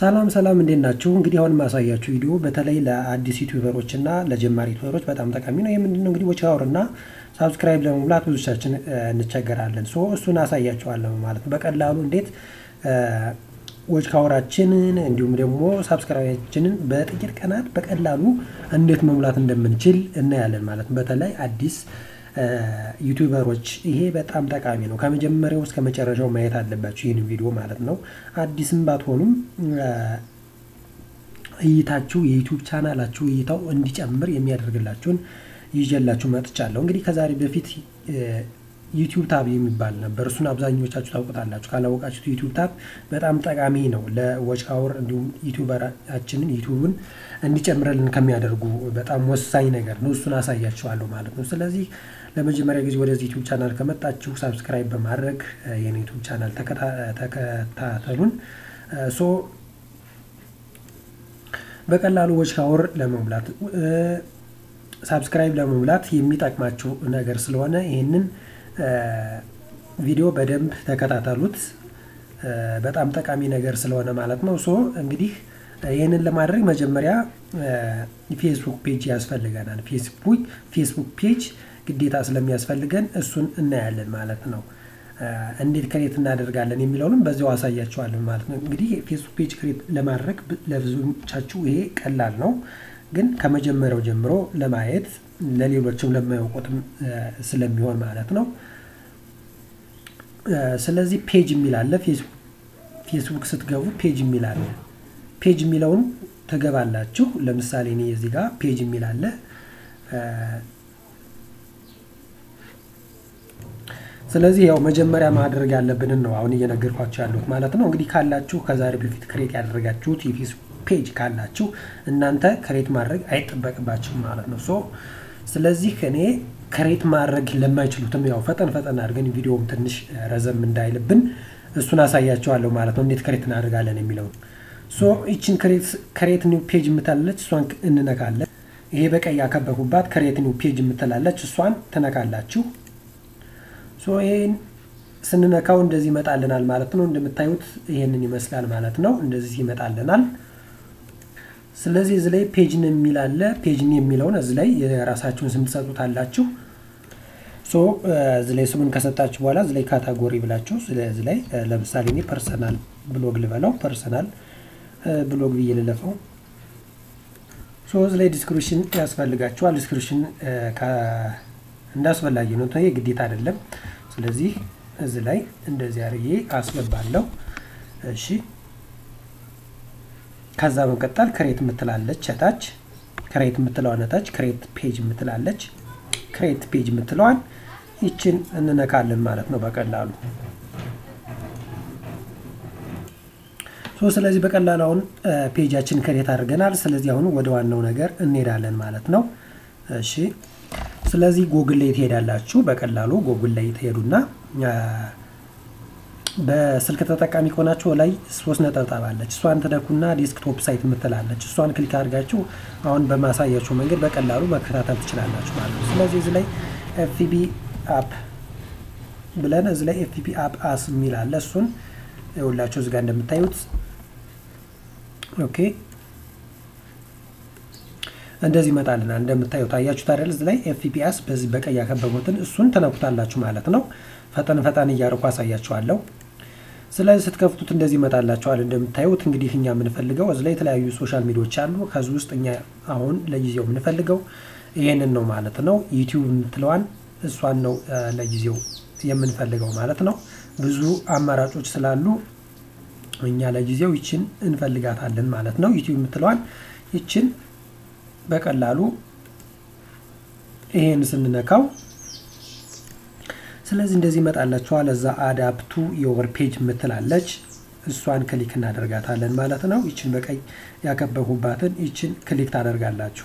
ሰላም ሰላም እንዴት ናችሁ? እንግዲህ አሁን የማሳያችሁ ቪዲዮ በተለይ ለአዲስ ዩቲዩበሮች እና ለጀማሪ ዩቲዩበሮች በጣም ጠቃሚ ነው። ይህ ምንድነው እንግዲህ ዎች አወር እና ሳብስክራይብ ለመሙላት ብዙቻችን እንቸገራለን። ሶ እሱን አሳያችኋለሁ ማለት ነው። በቀላሉ እንዴት ዎች ካወራችንን እንዲሁም ደግሞ ሳብስክራይባችንን በጥቂት ቀናት በቀላሉ እንዴት መሙላት እንደምንችል እናያለን ማለት ነው። በተለይ አዲስ ዩቲዩበሮች ይሄ በጣም ጠቃሚ ነው። ከመጀመሪያው እስከ መጨረሻው ማየት አለባችሁ ይህን ቪዲዮ ማለት ነው። አዲስም ባትሆኑም እይታችሁ የዩቲዩብ ቻናላችሁ እይታው እንዲጨምር የሚያደርግላችሁን ይዤላችሁ መጥቻለሁ። እንግዲህ ከዛሬ በፊት ዩቲዩብ ታብ የሚባል ነበር። እሱን አብዛኞቻችሁ ታውቁታላችሁ። ካላወቃችሁት ዩቲዩብ ታብ በጣም ጠቃሚ ነው ለዎች አወር እንዲሁም ዩቲዩበራችንን ዩቲዩብን እንዲጨምርልን ከሚያደርጉ በጣም ወሳኝ ነገር ነው። እሱን አሳያችኋለሁ ማለት ነው። ስለዚህ ለመጀመሪያ ጊዜ ወደዚህ ዩቲዩብ ቻናል ከመጣችሁ ሳብስክራይብ በማድረግ የኔ ዩቲዩብ ቻናል ተከታተሉን። ሶ በቀላሉ ዎች አወር ለመሙላት ሳብስክራይብ ለመሙላት የሚጠቅማችሁ ነገር ስለሆነ ይህንን ቪዲዮ በደንብ ተከታተሉት። በጣም ጠቃሚ ነገር ስለሆነ ማለት ነው። ሶ እንግዲህ ይህንን ለማድረግ መጀመሪያ ፌስቡክ ፔጅ ያስፈልገናል። ፌስቡክ ፔጅ ግዴታ ስለሚያስፈልገን እሱን እናያለን ማለት ነው። እንዴት ክሬት እናደርጋለን የሚለውንም በዚያው አሳያቸዋለን ማለት ነው። እንግዲህ ፌስቡክ ፔጅ ክሬት ለማድረግ ለብዙዎቻችሁ ይሄ ቀላል ነው ግን ከመጀመሪያው ጀምሮ ለማየት ለሌሎችም ለማያውቁትም ስለሚሆን ማለት ነው። ስለዚህ ፔጅ የሚል አለ። ፌስቡክ ስትገቡ ፔጅ የሚል አለ። ፔጅ የሚለውን ትገባላችሁ። ለምሳሌ እኔ እዚህ ጋር ፔጅ የሚል አለ። ስለዚህ ያው መጀመሪያ ማድረግ ያለብንን ነው አሁን እየነገርኳቸው ያሉት ማለት ነው። እንግዲህ ካላችሁ ከዛሬ በፊት ክሬት ያደረጋችሁት የፌስቡክ ፔጅ ካላችሁ እናንተ ክሬት ማድረግ አይጠበቅባችሁም ማለት ነው። ሶ ስለዚህ እኔ ክሬት ማድረግ ለማይችሉትም ያው ፈጠን ፈጠን አድርገን ቪዲዮም ትንሽ ረዘም እንዳይልብን እሱን አሳያቸዋለሁ ማለት ነው። እንዴት ክሬት እናደርጋለን የሚለውን ሶ ይችን ክሬት ኒው ፔጅ የምትላለች እሷን እንነካለን። ይሄ በቀይ ያከበኩባት ክሬት ኒው ፔጅ የምትላለች እሷን ትነካላችሁ። ሶ ይሄን ስንነካው እንደዚህ ይመጣልናል ማለት ነው። እንደምታዩት ይሄንን ይመስላል ማለት ነው። እንደዚህ ይመጣልናል። ስለዚህ እዚህ ላይ ፔጅን የሚል አለ። ፔጅን የሚለውን እዚህ ላይ የራሳችሁን ስም ትሰጡታላችሁ። ሶ እዚህ ላይ ስሙን ከሰጣችሁ በኋላ እዚህ ላይ ካታጎሪ ብላችሁ ስለዚህ ላይ ለምሳሌ እኔ ፐርሰናል ብሎግ ልበለው፣ ፐርሰናል ብሎግ ብዬ ልለፈው። ሶ እዚህ ላይ ዲስክሪፕሽን ያስፈልጋችኋል። ዲስክሪፕሽን እንዳስፈላጊ ነው፣ ይሄ ግዴታ አይደለም። ስለዚህ እዚህ ላይ እንደዚህ አድርጌ አስገባለሁ። እሺ ከዛ በመቀጠል ክሬት የምትላለች እታች ክሬት የምትለዋን እታች ክሬት ፔጅ የምትላለች ክሬት ፔጅ የምትለዋን ይችን እንነካለን ማለት ነው በቀላሉ ሶ ስለዚህ በቀላሉ አሁን ፔጃችን ክሬት አድርገናል። ስለዚህ አሁን ወደ ዋናው ነገር እንሄዳለን ማለት ነው። እሺ ስለዚህ ጎግል ላይ ትሄዳላችሁ። በቀላሉ ጎግል ላይ ትሄዱና በስልክ ተጠቃሚ ከሆናችሁ ላይ ሶስት ነጠብጣብ አለች። እሷን ትነኩና ዴስክቶፕ ሳይት የምትላለች እሷን ክሊክ አድርጋችሁ አሁን በማሳያችሁ መንገድ በቀላሉ መከታተል ትችላላችሁ ማለት ነው። ስለዚህ እዚህ ላይ ኤፍፒ አፕ ብለን እዚህ ላይ ኤፍፒ አፕ አስ የሚል አለ። እሱን የሁላችሁ እዚህ ጋር እንደምታዩት ኦኬ እንደዚህ ይመጣልናል። እንደምታዩት አያችሁት አይደል? እዚህ ላይ ኤፍፒአስ በዚህ በቀይ ያከበቡትን እሱን ትነኩታላችሁ ማለት ነው። ፈጠን ፈጠን እያደረኩ አሳያችኋለሁ። ስለዚህ ስትከፍቱት እንደዚህ ይመጣላችኋል። እንደምታዩት እንግዲህ እኛ የምንፈልገው እዚህ ላይ የተለያዩ ሶሻል ሚዲያዎች አሉ። ከዚህ ውስጥ እኛ አሁን ለጊዜው የምንፈልገው ይሄንን ነው ማለት ነው። ዩቲዩብ የምትለዋን እሷን ነው ለጊዜው የምንፈልገው ማለት ነው። ብዙ አማራጮች ስላሉ እኛ ለጊዜው ይችን እንፈልጋታለን ማለት ነው። ዩቲዩብ የምትለዋን ይችን በቀላሉ ይሄን ስንነካው ስለዚህ እንደዚህ ይመጣላችኋል። እዛ አዳፕቱ የወር ፔጅ የምትላለች እሷን ክሊክ እናደርጋታለን ማለት ነው። ይችን በቀይ ያከበኩባትን ይችን ክሊክ ታደርጋላችሁ።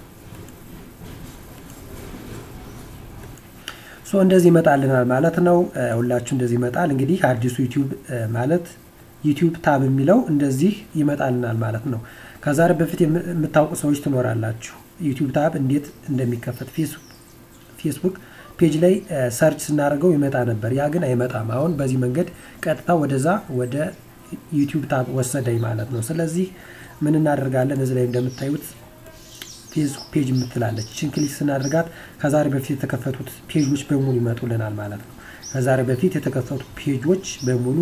ሶ እንደዚህ ይመጣልናል ማለት ነው። ሁላችሁ እንደዚህ ይመጣል። እንግዲህ አዲሱ ዩቲዩብ ማለት ዩቲዩብ ታብ የሚለው እንደዚህ ይመጣልናል ማለት ነው። ከዛሬ በፊት የምታውቁ ሰዎች ትኖራላችሁ። ዩቲዩብ ታብ እንዴት እንደሚከፈት ፌስቡክ ፔጅ ላይ ሰርች ስናደርገው ይመጣ ነበር። ያ ግን አይመጣም። አሁን በዚህ መንገድ ቀጥታ ወደዛ ወደ ዩቲዩብ ታብ ወሰደኝ ማለት ነው። ስለዚህ ምን እናደርጋለን? እዚህ ላይ እንደምታዩት ፌስቡክ ፔጅ የምትላለች እችን ክሊክ ስናደርጋት ከዛሬ በፊት የተከፈቱት ፔጆች በሙሉ ይመጡልናል ማለት ነው። ከዛሬ በፊት የተከፈቱ ፔጆች በሙሉ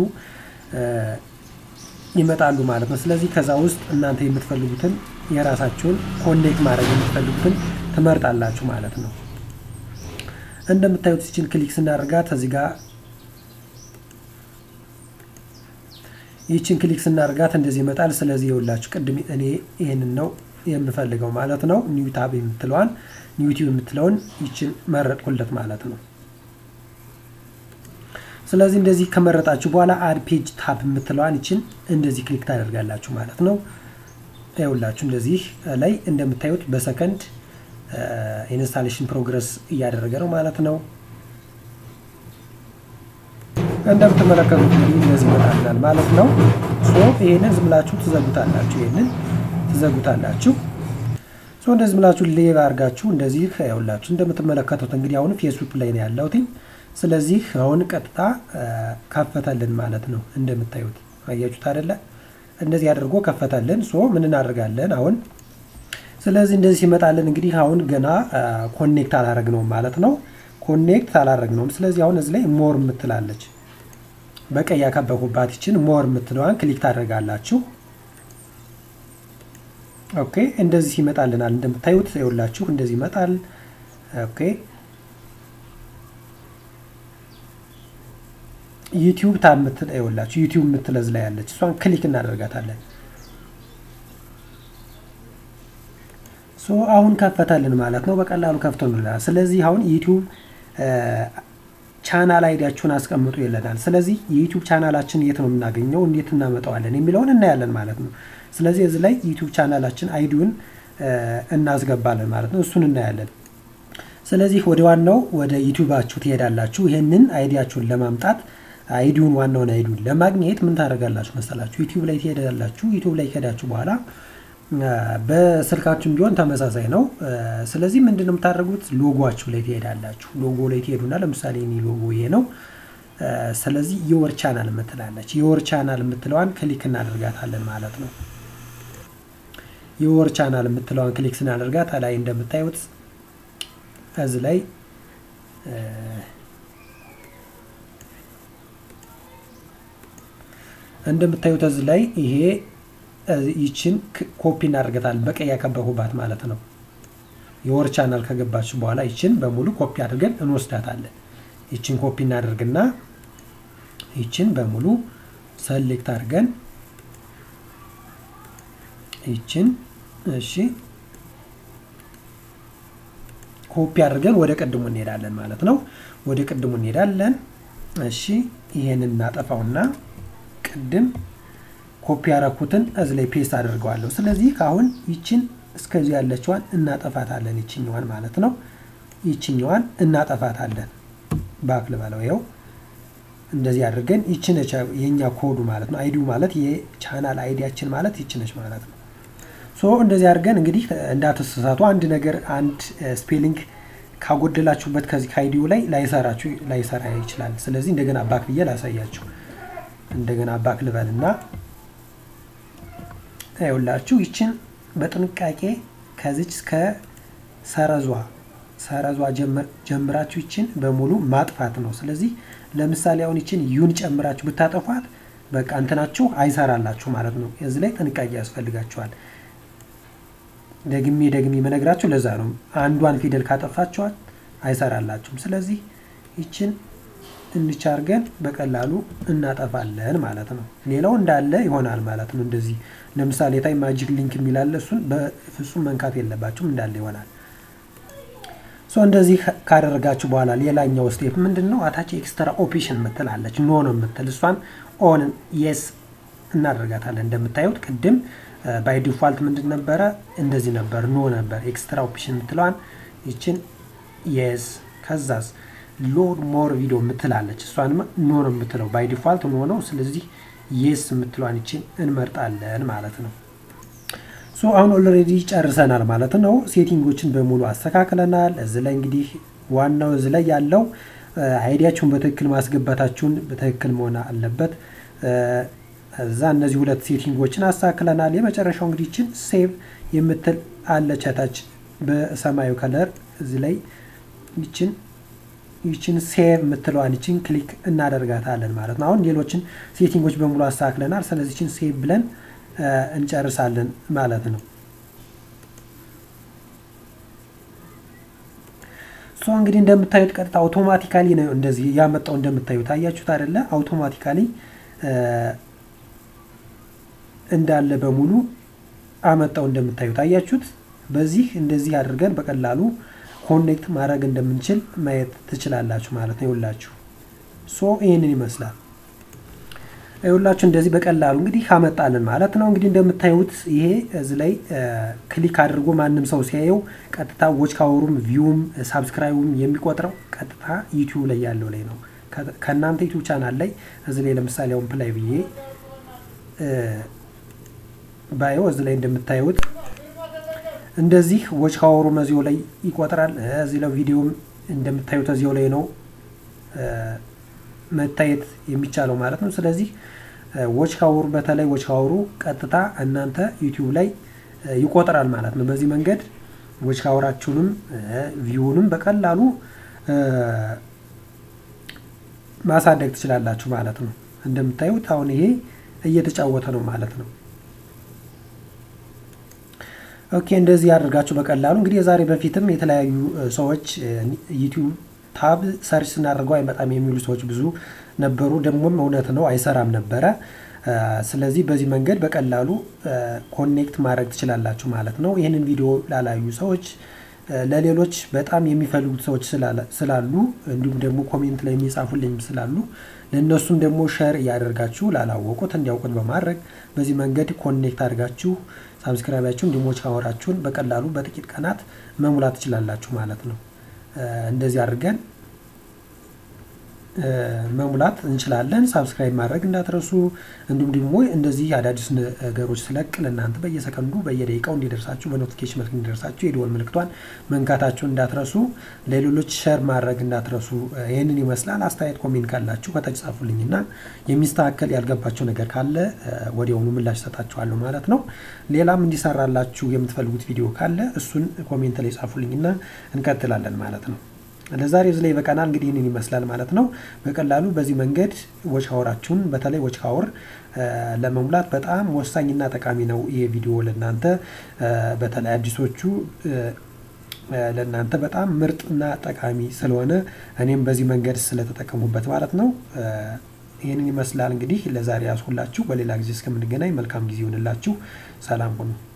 ይመጣሉ ማለት ነው። ስለዚህ ከዛ ውስጥ እናንተ የምትፈልጉትን የራሳችሁን ኮኔክት ማድረግ የምትፈልጉትን ትመርጣላችሁ ማለት ነው። እንደምታዩት ይችን ክሊክ ስናደርጋት እዚህ ጋር ይችን ክሊክ ስናደርጋት እንደዚህ ይመጣል። ስለዚህ የውላችሁ ቅድም እኔ ይህንን ነው የምፈልገው ማለት ነው። ኒው ታብ የምትለዋን ኒውቲዩብ የምትለውን ይችን መረጥኩለት ማለት ነው። ስለዚህ እንደዚህ ከመረጣችሁ በኋላ አድ ፔጅ ታብ የምትለዋን ይችን እንደዚህ ክሊክ ታደርጋላችሁ ማለት ነው። ይኸውላችሁ እንደዚህ ላይ እንደምታዩት በሰከንድ ኢንስታሌሽን ፕሮግረስ እያደረገ ነው ማለት ነው። እንደምትመለከቱት እንግዲህ እንደዚህ ይመጣልናል ማለት ነው። ሶ ይሄንን ዝም ብላችሁ ትዘጉታላችሁ። ይሄንን ትዘጉታላችሁ። ሶ እንደዚህ ብላችሁ ሌቭ አድርጋችሁ እንደዚህ ያውላችሁ እንደምትመለከቱት እንግዲህ አሁን ፌስቡክ ላይ ነው ያለሁት። ስለዚህ አሁን ቀጥታ ከፈተልን ማለት ነው። እንደምታዩት አያችሁት አይደለ? እንደዚህ አድርጎ ከፈተልን። ሶ ምን እናደርጋለን አሁን? ስለዚህ እንደዚህ ሲመጣልን እንግዲህ አሁን ገና ኮኔክት አላረግነውም ማለት ነው። ኮኔክት አላረግነውም። ስለዚህ አሁን እዚህ ላይ ሞር የምትላለች በቀይ ያከበኩባት ይችን ሞር የምትለዋን ክሊክ ታደርጋላችሁ። ኦኬ እንደዚህ ይመጣልናል። እንደምታዩት ይኸውላችሁ እንደዚህ ይመጣል። ኦኬ ዩቲዩብ ታብ የምትል ይኸውላችሁ ዩቲዩብ የምትል እዚህ ላይ ያለች እሷን ክሊክ እናደርጋታለን። ሶ አሁን ከፈተልን ማለት ነው። በቀላሉ ከፍቶልናል። ስለዚህ አሁን ዩቲዩብ ቻናል አይዲያችሁን አስቀምጡ ይለናል። ስለዚህ የዩቲዩብ ቻናላችን የት ነው የምናገኘው፣ እንዴት እናመጣዋለን የሚለውን እናያለን ማለት ነው። ስለዚህ እዚህ ላይ ዩቲዩብ ቻናላችን አይዲውን እናስገባለን ማለት ነው። እሱን እናያለን። ስለዚህ ወደ ዋናው ወደ ዩቲዩባችሁ ትሄዳላችሁ። ይህንን አይዲያችሁን ለማምጣት አይዲውን ዋናውን አይዲውን ለማግኘት ምን ታደርጋላችሁ መሰላችሁ? ዩቲዩብ ላይ ትሄዳላችሁ። ዩቲዩብ ላይ ከሄዳችሁ በኋላ በስልካችሁም ቢሆን ተመሳሳይ ነው። ስለዚህ ምንድን ነው የምታደርጉት? ሎጎችሁ ላይ ትሄዳላችሁ። ሎጎ ላይ ትሄዱና ለምሳሌ እኔ ሎጎ ይሄ ነው። ስለዚህ የወር ቻናል የምትላለች የወር ቻናል የምትለዋን ክሊክ እናደርጋታለን ማለት ነው። የወር ቻናል የምትለዋን ክሊክ ስናደርጋት ላይ እንደምታዩት እዚህ ላይ እንደምታዩት እዚህ ላይ ይሄ ይችን ኮፒ እናደርገታለን በቀይ ያከበኩባት ማለት ነው። የወር ቻናል ከገባችሁ በኋላ ይችን በሙሉ ኮፒ አድርገን እንወስዳታለን። ይችን ኮፒ እናደርግና ይችን በሙሉ ሰሌክት አድርገን ይችን እሺ ኮፒ አድርገን ወደ ቅድሙ እንሄዳለን ማለት ነው። ወደ ቅድሙ እንሄዳለን። እሺ ይሄንን እናጠፋውና ቅድም ኮፒ ያረኩትን እዚህ ላይ ፔስት አድርገዋለሁ። ስለዚህ አሁን ይችን እስከዚህ ያለችዋን እናጠፋታለን። ይችኛዋን ማለት ነው። ይችኛዋን እናጠፋታለን። ባክ ልበለው። ይኸው እንደዚህ አድርገን ይችነች የኛ ኮዱ ማለት ነው። አይዲው ማለት የቻናል አይዲያችን ማለት ይችነች ማለት ነው። ሶ እንደዚህ አድርገን እንግዲህ እንዳትሳሳቱ አንድ ነገር አንድ ስፔሊንግ ካጎደላችሁበት ከዚህ ከአይዲው ላይ ላይሰራችሁ ላይሰራ ይችላል። ስለዚህ እንደገና ባክ ብዬ ላሳያችሁ። እንደገና ባክ ልበልና ይኸውላችሁ ይችን በጥንቃቄ ከዚች እስከ ሰረዟ ሰረዟ ጀምራችሁ ይችን በሙሉ ማጥፋት ነው። ስለዚህ ለምሳሌ አሁን ይችን ዩን ጨምራችሁ ብታጠፏት በቃ እንትናችሁ አይሰራላችሁ ማለት ነው። እዚህ ላይ ጥንቃቄ ያስፈልጋችኋል። ደግሜ ደግሜ መነግራችሁ ለዛ ነው። አንዷን ፊደል ካጠፋችኋል አይሰራላችሁም። ስለዚህ ይችን እንቻ አድርገን በቀላሉ እናጠፋለን ማለት ነው። ሌላው እንዳለ ይሆናል ማለት ነው። እንደዚህ ለምሳሌ ታይ ማጂክ ሊንክ የሚላለ እሱን በፍጹም መንካት የለባችሁም እንዳለ ይሆናል። ሶ እንደዚህ ካደረጋችሁ በኋላ ሌላኛው ስቴፕ ምንድን ነው? አታች ኤክስትራ ኦፕሽን ምትላለች ኖ ነው የምትል እሷን ኦን የስ እናደርጋታለን። እንደምታዩት ቅድም ባይ ዲፋልት ምንድን ነበረ? እንደዚህ ነበር፣ ኖ ነበር። ኤክስትራ ኦፕሽን የምትለዋን ይችን የስ ከዛስ ሎድ ሞር ቪዲዮ የምትላለች እሷንማ ኖ ነው የምትለው ባይ ዲፋልት ኖ ነው። ስለዚህ የስ የምትለዋን ይችን እንመርጣለን ማለት ነው። ሶ አሁን ኦልሬዲ ጨርሰናል ማለት ነው። ሴቲንጎችን በሙሉ አስተካክለናል። እዚህ ላይ እንግዲህ ዋናው እዚህ ላይ ያለው አይዲያችሁን በትክክል ማስገባታችሁን በትክክል መሆን አለበት። እዛ እነዚህ ሁለት ሴቲንጎችን አስተካክለናል። የመጨረሻው እንግዲህ ይችን ሴቭ የምትል አለች ታች በሰማያዊ ከለር እዚህ ላይ ይችን ይችን ሴቭ የምትለዋን ይችን ክሊክ እናደርጋታለን ማለት ነው። አሁን ሌሎችን ሴቲንጎች በሙሉ አስተካክለናል። ስለዚህ ይችን ሴቭ ብለን እንጨርሳለን ማለት ነው። ሶ እንግዲህ እንደምታዩት ቀጥታ አውቶማቲካሊ ነው እንደዚህ ያመጣው። እንደምታዩት አያችሁት አይደለ? አውቶማቲካሊ እንዳለ በሙሉ አመጣው። እንደምታዩት አያችሁት። በዚህ እንደዚህ አድርገን በቀላሉ ኮኔክት ማድረግ እንደምንችል ማየት ትችላላችሁ ማለት ነው። ይኸውላችሁ ሶ ይህንን ይመስላል። ይኸውላችሁ እንደዚህ በቀላሉ እንግዲህ ካመጣልን ማለት ነው። እንግዲህ እንደምታዩት ይሄ እዚህ ላይ ክሊክ አድርጎ ማንም ሰው ሲያየው ቀጥታ ዎች ካወሩም ቪውም ሳብስክራይቡም የሚቆጥረው ቀጥታ ዩቲዩብ ላይ ያለው ላይ ነው። ከእናንተ ዩቲዩብ ቻናል ላይ እዚህ ላይ ለምሳሌ አሁን ፕላይ ብዬ ባየው እዚህ ላይ እንደምታዩት እንደዚህ ዎች ካወሩ መዚው ላይ ይቆጥራል። እዚህ ላይ ቪዲዮም እንደምታዩት እዚው ላይ ነው መታየት የሚቻለው ማለት ነው። ስለዚህ ዎች ካወሩ በተለይ ዎች ካወሩ ቀጥታ እናንተ ዩቲዩብ ላይ ይቆጥራል ማለት ነው። በዚህ መንገድ ዎች ካወራችሁንም ቪውንም በቀላሉ ማሳደግ ትችላላችሁ ማለት ነው። እንደምታዩት አሁን ይሄ እየተጫወተ ነው ማለት ነው። ኦኬ እንደዚህ ያደርጋችሁ በቀላሉ እንግዲህ የዛሬ በፊትም የተለያዩ ሰዎች ዩቲዩብ ታብ ሰርች ስናደርገው አይመጣም የሚሉ ሰዎች ብዙ ነበሩ። ደግሞም እውነት ነው አይሰራም ነበረ። ስለዚህ በዚህ መንገድ በቀላሉ ኮኔክት ማድረግ ትችላላችሁ ማለት ነው። ይህንን ቪዲዮ ላላዩ ሰዎች ለሌሎች በጣም የሚፈልጉት ሰዎች ስላሉ እንዲሁም ደግሞ ኮሜንት ላይ የሚጻፉልኝ ስላሉ ለእነሱም ደግሞ ሸር እያደርጋችሁ ላላወቁት እንዲያውቁት በማድረግ በዚህ መንገድ ኮኔክት አድርጋችሁ ሳብስክራይባችሁን እንዲሞች ካወራችሁን በቀላሉ በጥቂት ቀናት መሙላት ትችላላችሁ ማለት ነው። እንደዚህ አድርገን መሙላት እንችላለን። ሳብስክራይብ ማድረግ እንዳትረሱ። እንዲሁም ደግሞ እንደዚህ አዳዲስ ነገሮች ስለቅ ለእናንተ በየሰከንዱ በየደቂቃው እንዲደርሳችሁ በኖቲፊኬሽን መልክ እንዲደርሳችሁ የደወል ምልክቷን መንካታችሁን እንዳትረሱ። ለሌሎች ሸር ማድረግ እንዳትረሱ። ይህንን ይመስላል። አስተያየት ኮሜንት ካላችሁ ከታች ጻፉልኝና የሚስተካከል ያልገባቸው ነገር ካለ ወዲያውኑ ምላሽ ሰጣችኋለሁ ማለት ነው። ሌላም እንዲሰራላችሁ የምትፈልጉት ቪዲዮ ካለ እሱን ኮሜንት ላይ ጻፉልኝና እንቀጥላለን ማለት ነው። ለዛሬ እዚህ ላይ በቀናል እንግዲህ ይህንን ይመስላል ማለት ነው። በቀላሉ በዚህ መንገድ ዎች ካወራችሁን በተለይ ዎች ካወር ለመሙላት በጣም ወሳኝና ጠቃሚ ነው ይሄ ቪዲዮ ለእናንተ በተለይ አዲሶቹ ለእናንተ በጣም ምርጥና ጠቃሚ ስለሆነ እኔም በዚህ መንገድ ስለተጠቀሙበት ማለት ነው። ይህንን ይመስላል እንግዲህ ለዛሬ ያስሁላችሁ። በሌላ ጊዜ እስከምንገናኝ መልካም ጊዜ ይሆንላችሁ። ሰላም ሁኑ።